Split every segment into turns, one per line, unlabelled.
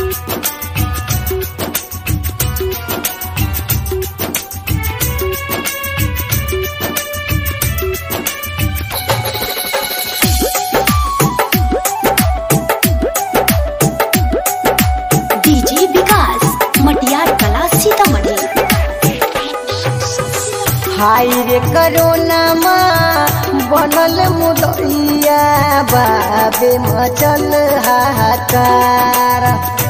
DJ विकास मटियार कला सीतामढ़ी
हाय रे करोना बनल मुदैया बाबे मचल हाहाकार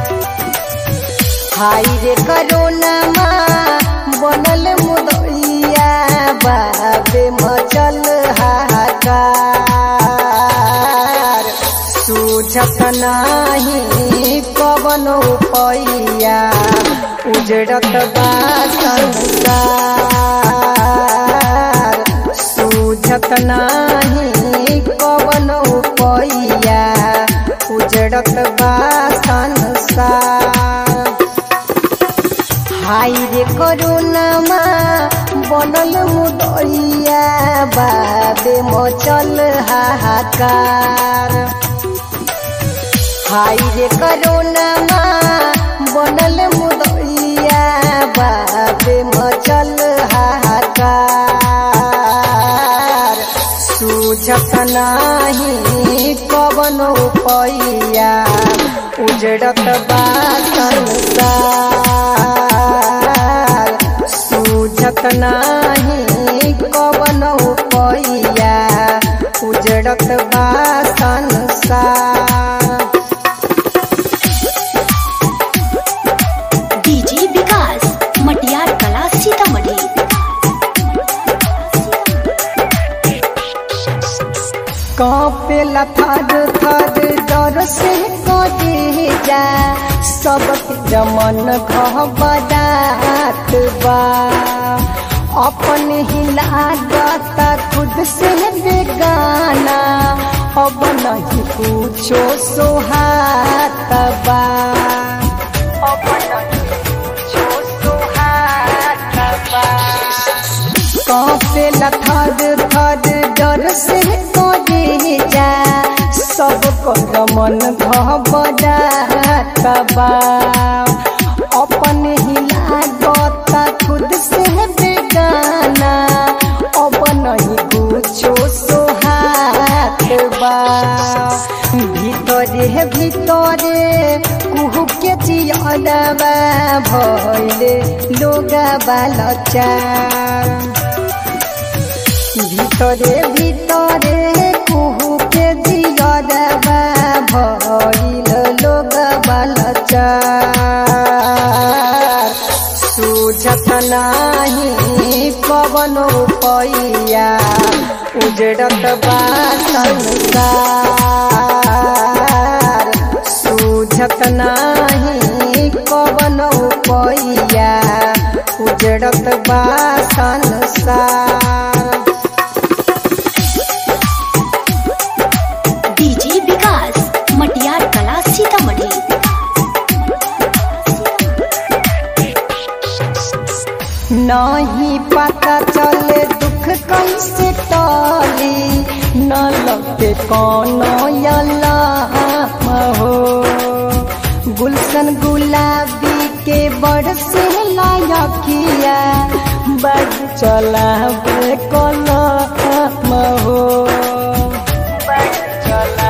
हाय रे करोना बनल मुदैया बाबे मचल हाहाकार सूझत नाही कवन पैया उजड़त बा संसार सूझत नाही कवन पैया उजड़त बा संसार हाय रे करुणामा बनल मुदैया बाबे मचल हाहाकार हाय रे करुणामा बनल मुदैया बाबे मचल हाहाकार सूझत नाही कवन पैया उजड़त बा संसार सूझत नाही कवन पैया उजड़त बा संसार
डीजे विकास मटियार कला सीतामढ़ी
कांपेला थर थर डर से कटे जा सबके जमन घबरात बा अपन ही लागता खुद से बेगाना अब नहीं कुछो सोहात बा अब नहीं कुछो सोहात बा कांपे थर थर डर से करे जा सब कर मन घबरात बा अपन ही लागता खुद से बेगाना अब नहीं कुछो सोहात बा ভিতরে ভিতরে কুহুকে চিয়লবা ভইলে লোগা বালচার ভিতরে ভিতরে কুহুকে জিয়লবা ভইল লোগা বালচার सूझत नाही कवन पैया उजड़त बा संसार सूझत नाही कवन पैया उजड़त बा संसार
डीजे विकास मटियार कला सीतामढ़ी
नहीं पता चले दुख कैसे टली न लगते कौनो अल्लाह हो गुलशन गुलाबी के बड़ से लायकिया बड़ चला कलम हो बड़ चला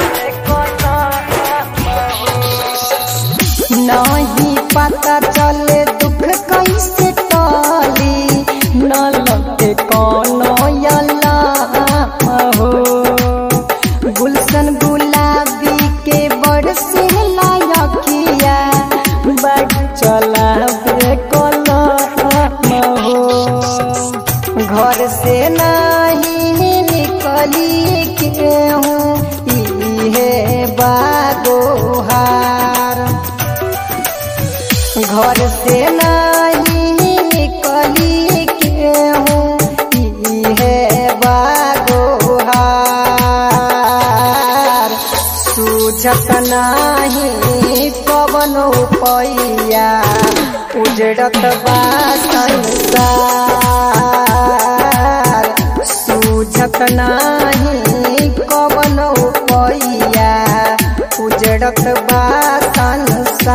कलम हो नहीं पता चले दुख कैसे टली न लगते कौनो अल्लाह हो गुलशन गुलाबी के बड़ से लायकिया बड़ चला कलम हो घर से नहीं निकली के हूँ इहे बागोहार घर से नहीं निकली के हूँ इहे बागोहार सूझत नाही कवन पैया उजड़त बा संसार सूझत नाही कवन पैया उजड़त बा संसार